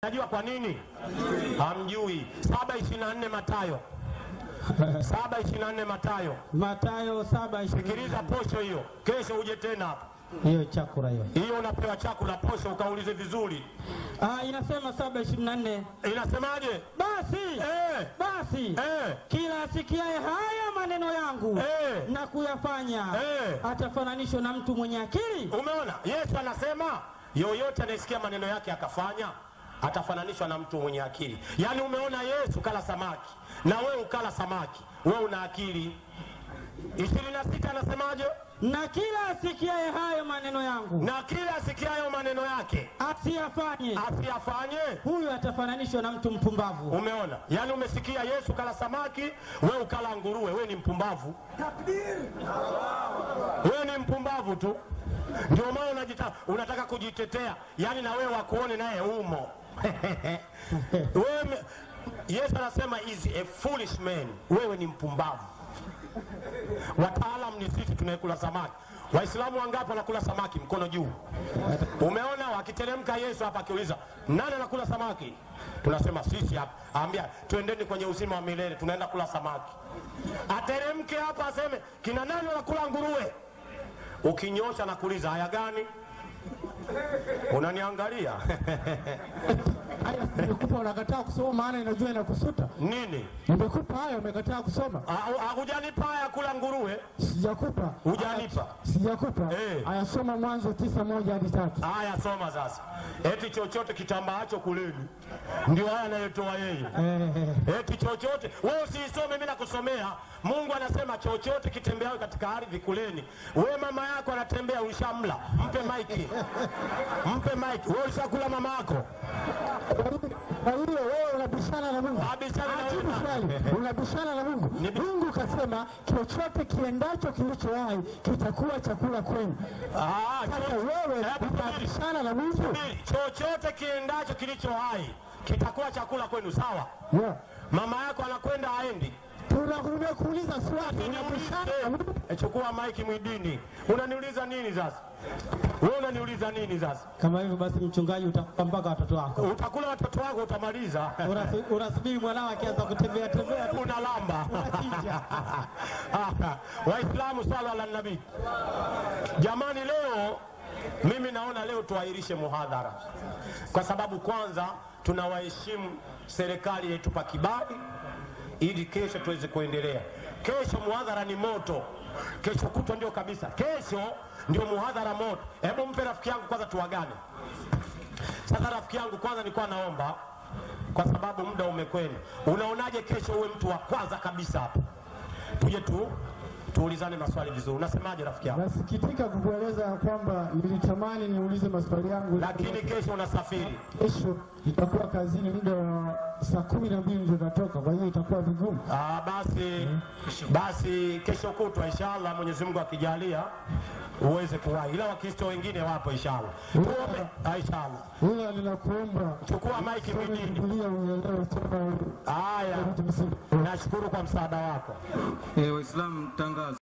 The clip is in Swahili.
Najua kwa nini? Hamjui. saba ishirini na nne Matayo saba ishirini na nne Matayo. Matayo saba ishirini. Sikiliza posho hiyo, kesho uje tena hapa. Hiyo chakula hiyo. Hiyo unapewa chakula posho, ukaulize vizuri. Ah, inasema saba ishirini na nne. Inasemaje? Basi Eh, basi eh, kila asikiaye haya maneno yangu Eh. na kuyafanya Eh. atafananishwa na mtu mwenye akili umeona? Yesu anasema yoyote anayesikia maneno yake akafanya atafananishwa na mtu mwenye akili. Yaani umeona, Yesu kala samaki na wewe ukala samaki, wewe una akili. ishirini na sita anasemaje? na kila asikiaye hayo maneno yangu Na kila asikiayo maneno yake asiyafanye asiyafanye huyu atafananishwa na mtu mpumbavu. Umeona, yaani umesikia Yesu kala samaki, wewe ukala nguruwe, wewe ni mpumbavu, wewe ni mpumbavu tu. Ndio maana unajita, unataka kujitetea, yaani na wewe wakuone naye umo wewe, me- Yesu anasema is a foolish man, wewe ni mpumbavu. Wataalam ni sisi tunayekula samaki. Waislamu wangapi wanakula samaki? Mkono juu. Umeona, wakiteremka Yesu hapa akiuliza nani anakula samaki, tunasema sisi hapa. Ambia twendeni kwenye uzima wa milele, tunaenda kula samaki. Ateremke hapa aseme kina nani wanakula nguruwe, ukinyosha na kuuliza haya gani, unaniangalia Haya, nimekupa unakataa kusoma, maana inajua inakusuta. nini? Nimekupa haya, umekataa kusoma. Ah, ah, Hujanipa haya kula nguruwe, Sijakupa, hujanipa sijakupa. Eh. Haya, soma Mwanzo tisa moja hadi tatu. Haya, soma sasa. Eti chochote kitambaacho kuleni, ndio haya anayotoa yeye. Eh, Eti chochote, wewe usiisome, mimi nakusomea. Mungu anasema chochote kitembeayo katika ardhi kuleni. We mama yako anatembea, ulishamla, mpe maiki, mpe maiki. Wewe ulishakula mama yako? Kwa hiyo wewe unabishana na Mungu. Abishana na Ajibu wewe. swali, unabishana na Mungu. Nibi- Mungu kasema chochote kiendacho kilicho hai kitakuwa chakula kwenu. Ah, Sasa cho- wewe Hebu subiri, unabishana na Mungu. subiri. chochote kiendacho kilicho hai kitakuwa chakula kwenu, sawa? Yeah. Mama yako anakwenda aendi Tunakuja kuuliza swali, unabishana na Mungu. E, chukua maiki mwidini. Unaniuliza nini sasa? Wewe unaniuliza nini sasa? Kama hivyo basi, mchungaji, utakupa mpaka watoto wako. Utakula watoto wako utamaliza. Unasi- Unasubiri mwanao akianza kutembea tembea tu. Unalamba. Unachinja. Waislamu, swala la nabii. Jamani, leo mimi naona leo tuahirishe muhadhara kwa sababu kwanza tunawaheshimu serikali yetupa kibali ili kesho tuweze kuendelea. Kesho muhadhara ni moto, kesho kutwa ndio kabisa, kesho ndio muhadhara moto. Hebu mpe rafiki yangu kwanza tuwagane. Sasa rafiki yangu, kwanza nilikuwa naomba kwa sababu muda umekwenda, unaonaje kesho uwe mtu wa kwanza kabisa hapa, tuje tu tuulizane maswali vizuri. Unasemaje rafiki yangu? Nasikitika kukueleza ya kwamba nilitamani niulize maswali yangu, Lakini kesho unasafiri. kesho nitakuwa kazini muda wa saa kumi na mbili ndio natoka, kwa hiyo itakuwa vigumu. Ah, basi basi kesho kutwa inshallah, Mwenyezi Mungu akijalia uweze kuwahi, ila Wakristo wengine wapo inshallah. Tuombe ah, inshallah. Ila ninakuomba Chukua maiki some mwidini. Biblia uelewe tena Haya, tumsifu. nashukuru kwa msaada wako. Eh, Waislamu tangazo